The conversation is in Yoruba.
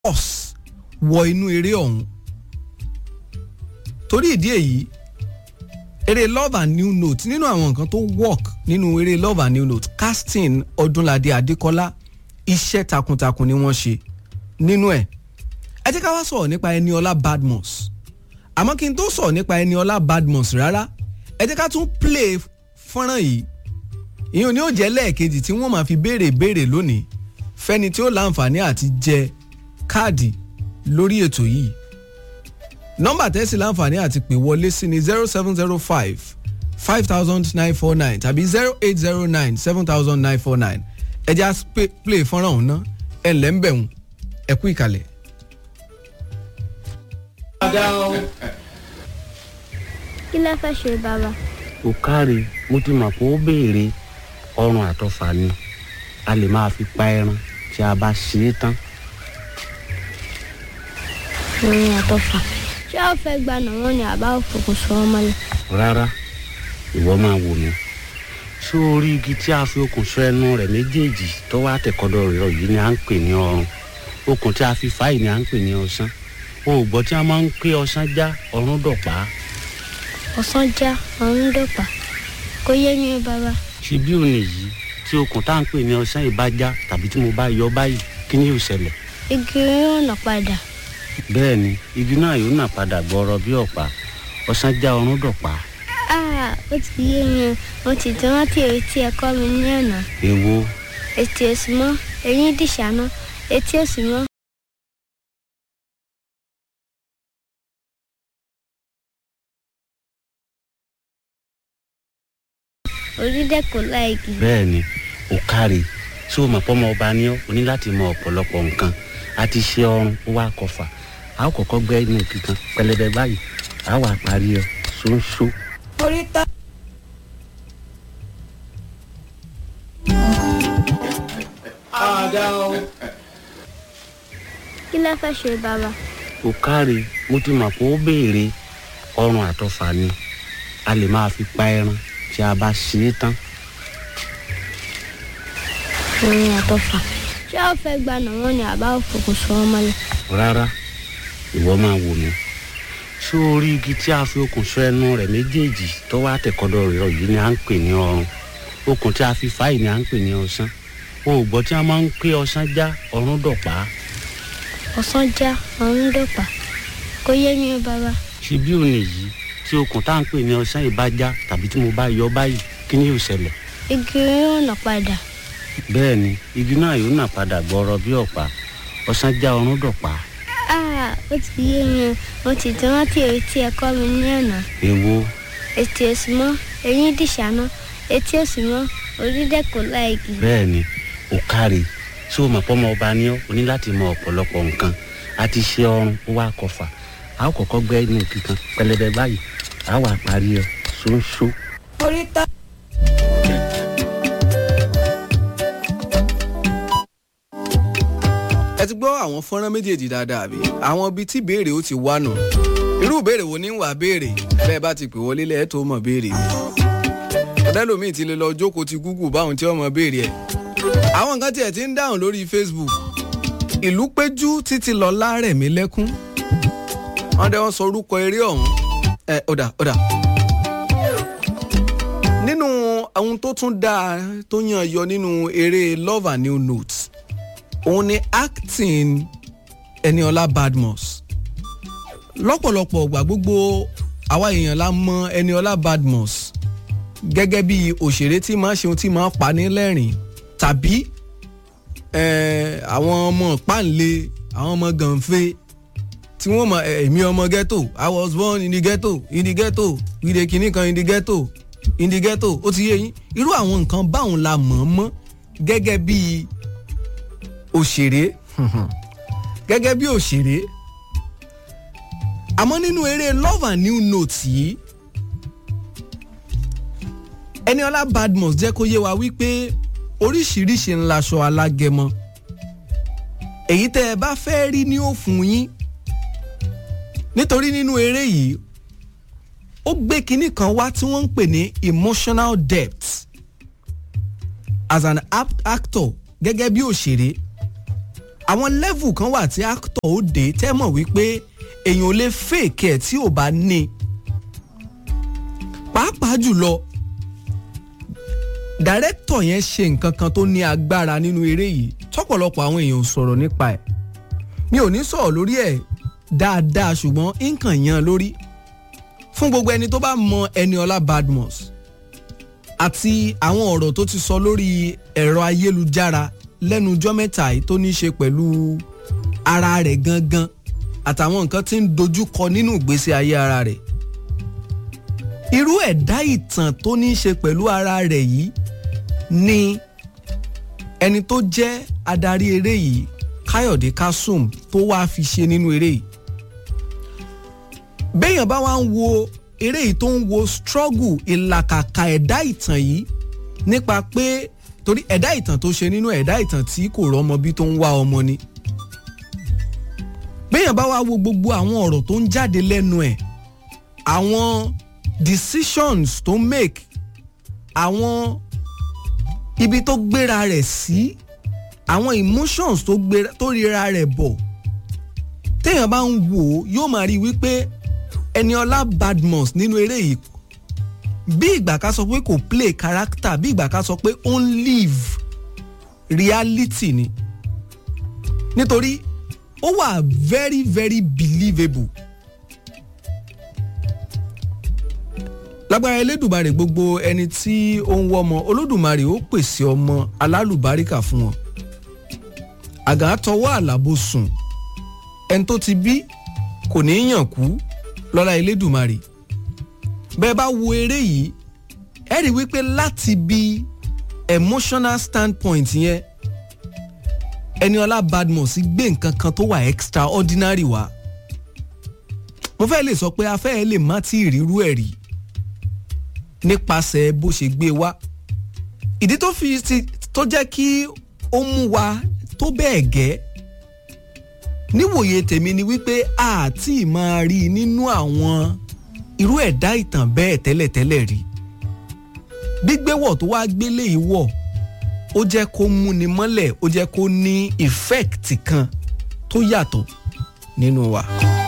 force wọ inú eré ọ̀hún torí ìdí èyí eré love and new note nínú àwọn nǹkan tó work nínú eré love and new note casting ọdúnladé adékọlá iṣẹ́ takuntakun ni wọ́n ṣe nínú ẹ̀ ẹ jẹ́ ká wá sọ̀rọ̀ nípa Ẹniọlá Badmus àmọ́ kí n tó sọ̀rọ̀ nípa Ẹniọlá Badmus rárá ẹ jẹ́ ká tún play fọ́nrán yìí ìyẹn ni ó jẹ́ lẹ́ẹ̀kejì tí wọ́n máa fi béèrè béèrè lónìí fẹ́ni tí ó láǹfààní àti jẹ káàdì lórí ètò yìí nọ́mbà tẹ́sí láǹfààní àti pè wọlé sí ni zero seven zero five five thousand nine four nine tàbí zero eight zero nine seven thousand nine four nine ẹ já play fọ́nrán ọ̀hún ná ẹ ǹlẹ́ ń bẹ̀rùn ẹ kú ìkàlẹ̀. kí lẹ fẹ́ ṣe bàbá. kò káre mo ti mọ̀ pé ó béèrè ọrùn àtọfà ni a lè máa fi pa ẹran tí a bá ṣe é tán. orin àtọfà ṣé ó fẹ́ gba nàwọn ni àbá òfòkùn sọ ọmọ lẹ. rárá ìwọ máa wò mí ṣé orí igi tí a fi okùn sọ ẹnu rẹ̀ méjèèjì tó wá tẹ̀kọ́dọ̀ rẹ̀ yìí ni à ń pè ní ọrùn okùn tí a fi fà yìí ni à ń pè ní ọsán o ò gbọ́ tí a máa ń pé ọsán já ọrùn dọ̀pá ọ̀sán já ọ̀run dọ̀pà kò yé mi bàbá. ṣe bí òní yìí tí okùn tá à ń pè ní ọsán yìí bá já tàbí tí mo bá yọ báyìí kí ni yóò ṣẹlẹ̀ igi yóò nà padà bẹ́ẹ̀ ni igi náà yóò nà padà gbọ́rọ̀ bí ọ̀pá ọsán já ọrùn dọ̀pá Ah, ó ti yé mi mo ti tí wọ́n ti èyí tí ẹ kọ́ mi ní àná èwo ètò èsì mọ́ eyín dìṣàná etí òsì mọ́. onídẹ̀kọ̀ láìkì. bẹ́ẹ̀ ni ò káre tí o mọ̀ pọ́mọ ọba ní ọ́ o ní láti mọ ọ̀pọ̀lọpọ̀ nǹkan a ti ṣe ọrùn ó wá kọfà a ó kọ́kọ́ gbẹ́ inú kíkan pẹlẹbẹ báyìí a wà parí ọ ṣóńṣó. oríta. kí lẹ fẹ́ ṣe bàbá. ò káre mo ti mọ̀ pé ó béèrè ọrùn àtọfà ni a lè máa fi pa ẹran tí a bá ṣe é tán. orin àtọfà ṣé ó fẹ́ gba nàwọn ni àbá òfòkùn sọ ọmọ lẹ. rárá ìwọ máa wò mí ṣé orí igi tí a fi okùn sọ ẹnu rẹ̀ méjèèjì tó wá tẹ̀kọ́dọ̀ rẹ̀ yìí ni à ń pè ní ọrùn okùn tí a fi fà yìí ni à ń pè ní ọsán o ò gbọ́ tí a máa ń pé ọsán já ọrùn dọ̀pá ọ̀sán já ọ̀run dọ̀pà kò yé mi bàbá. ṣe bí òní yìí tí okùn tá à ń pè ní ọsán yìí bá já tàbí tí mo bá yọ báyìí kí ni yóò ṣẹlẹ̀ igi yóò nà padà bẹ́ẹ̀ ni igi náà yóò nà padà gbọ́rọ̀ bí ọ̀pá ọsán já ọrùn dọ̀pá Ah, ó ti yé mi mo ti tí wọ́n ti èyí tí ẹ kọ́ mi ní àná èwo ètò èsì mọ́ eyín dìṣàná etí òsì mọ́ onídẹ̀kọ̀ láìkì. bẹ́ẹ̀ ni ò káre tí o mọ̀ pọ́mọ ọba ní ọ́ o ní láti mọ ọ̀pọ̀lọpọ̀ nǹkan a ti ṣe ọrùn ó wá kọfà a ó kọ́kọ́ gbẹ́ inú kíkan pẹlẹbẹ báyìí a wà parí ọ ṣóńṣó. oríta. ẹ ti gbọ́ àwọn fọ́nrán méjèèjì dáadáa bí àwọn ibi tí béèrè ó ti wá nù irú béèrè wo ní wà béèrè bẹ́ẹ̀ bá ti pè wọlé lẹ́ẹ̀ tó mọ̀ béèrè mi ọ̀dẹ́lòmíì ti lè lọ jókòó ti Google báwọn tí ọmọ béèrè ẹ̀ àwọn nǹkan tiẹ̀ ti ń dáhùn lórí Facebook ìlú péjú títí lọ lárẹ̀ mí lẹ́kún wọ́n dẹ́ wọ́n sọ orúkọ eré ọ̀hún ẹ ọ̀dà ọ̀dà nínú ohun tó tún dáa tó yàn yọ nínú eré love and new notes òun ni acting Ẹniọlá Badmus lọ́pọ̀lọpọ̀ ọgbà gbogbo àwa èèyàn la mọ Ẹniọlá Badmus gẹ́gẹ́ bí òṣèré tí máa ṣe ohun tí máa pa ní lẹ́rìn tàbí eh, àwọn ọmọ páńlé àwọn ọmọ gànfẹ́ tí wọ́n mọ èmi ọmọ ghetto I was born in the ghetto in the ghetto we dey kìíní kan in the ghetto in the ghetto ó ti yé yín irú àwọn nǹkan báwọn la mọ̀ ọ́n mọ́ gẹ́gẹ́ bí òṣèré gẹ́gẹ́ bí òṣèré àmọ́ nínú eré love and new notes yìí Ẹniọlá Badmus jẹ́ kó yé wa wípé oríṣiríṣi ńláṣọ alágẹmọ èyí tẹ́ ẹ bá fẹ́ rí ní ó fún yín nítorí nínú eré yìí ó gbé kinní kan wá tí wọ́n ń pè ní emotional depth as an apt actor gẹ́gẹ́ bí òṣèré àwọn level kan wà tí actor ó dé tẹ́ mọ̀ wípé èèyàn ò lè fake ẹ̀ tí ò bá ní pàápàá jùlọ director yẹn ṣe nǹkan kan tó ní agbára nínú eré yìí tọ́pọ̀lọpọ̀ àwọn èèyàn ò sọ̀rọ̀ nípa ẹ̀ mi ò ní sọ̀rọ̀ lórí ẹ̀ dáadáa ṣùgbọ́n nǹkan yan lórí fún gbogbo ẹni tó bá mọ Ẹniọlá Badmus àti àwọn ọ̀rọ̀ tó ti sọ lórí ẹ̀rọ ayélujára lẹ́nu ọjọ́ mẹ́ta yìí tó ní í ṣe pẹ̀lú ara rẹ̀ gangan àtàwọn nǹkan tí ń dojúkọ nínú ìgbésí ayé ara rẹ̀ irú ẹ̀dá ìtàn tó ní í ṣe pẹ̀lú ara rẹ̀ yìí ni ẹni tó jẹ́ adarí eré yìí Káyọ̀dé Kasum tó wáá fi ṣe nínú eré yìí béèyàn bá wá ń wo eré yìí tó ń wo struggle ìlàkàkà ẹ̀dá ìtàn yìí nípa pé torí ẹ̀dá ìtàn tó ṣe nínú ẹ̀dá ìtàn tí kò rọ́mọ bí tó ń wá ọmọ ni béèyàn bá wá wo gbogbo àwọn ọ̀rọ̀ tó ń jáde lẹ́nu ẹ̀ àwọn decisions tó make àwọn ibi tó gbéra rẹ̀ sí àwọn emotions tó gbéra tó ríra rẹ̀ bọ̀ téèyàn bá ń wò ó yóò máa rí i wípé Ẹniọlá Badmus nínú eré yìí bí ìgbà ká sọ pé kò play character bí ìgbà ká sọ pé ó ń live reality ni nítorí ó wà very very believable lágbára Elédùmarè gbogbo ẹni tí ó ń wọ́mọ Olódùmarè ó pèsè ọmọ alálùbáríkà fún wọn àgà tọwọ́ àlàbò sùn ẹni tó ti bí kò ní í yàn kú lọ́lá Elédùmarè bẹ́ẹ̀ bá wo eré yìí ẹ rí wípé láti bí emotional standpoint yẹn Ẹniọlá Badmus gbé nǹkan kan tó wà extraordinary wá mo fẹ́ lè sọ pé afẹ́ lè má tí ì rírú ẹ̀ rí nípasẹ̀ bó ṣe gbé wá ìdí tó fi ti tó jẹ́ kí ó mú wa tó bẹ́ẹ̀ gẹ́ níwòye tèmi ni wípé àti máa rí i nínú àwọn irú ẹ̀dá ìtàn bẹ́ẹ̀ tẹ́lẹ̀tẹ́lẹ̀ rí gbígbéwọ̀ tó wá gbélé yìí wọ̀ ó jẹ́ kó múni mọ́lẹ̀ ó jẹ́ kó ní ìfẹ́ẹ̀tì kan tó yàtọ̀ nínú wa.